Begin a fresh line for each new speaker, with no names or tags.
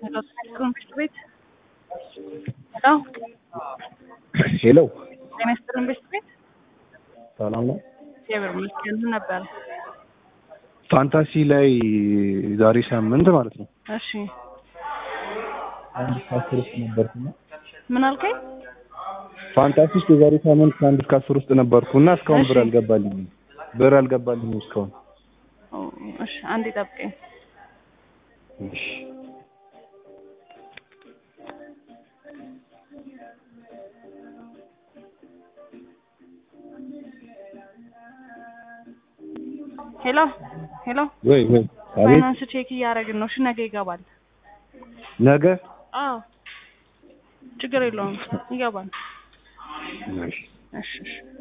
ሄሎ ትምህርት ቤት ሄሎ
ሄሎ
ጤና ይስጥልን ትምህርት ቤት
ሰላም ነው።
እግዚአብሔር ይመስገን ምን ነበር?
ፋንታሲ ላይ ዛሬ ሳምንት ማለት ነው
እሺ
አንድ ከአስር ውስጥ ነበርኩና
ምን አልከኝ?
ፋንታሲ ውስጥ የዛሬ ሳምንት ከአንድ እስከ አስር ውስጥ ነበርኩና እስካሁን
እሺ።
ብር አልገባልኝም። ብር አልገባልኝም እስካሁን።
ኦ፣ እሺ አንዴ ጠብቀኝ።
እሺ
ሄሎ ሄሎ
ወይ ወይ አቤት
ፋይናንስ ቼክ እያደረግን ነው። እሺ ነገ ይገባል።
ነገ
አዎ ችግር የለውም ይገባል።
እሺ
እሺ እሺ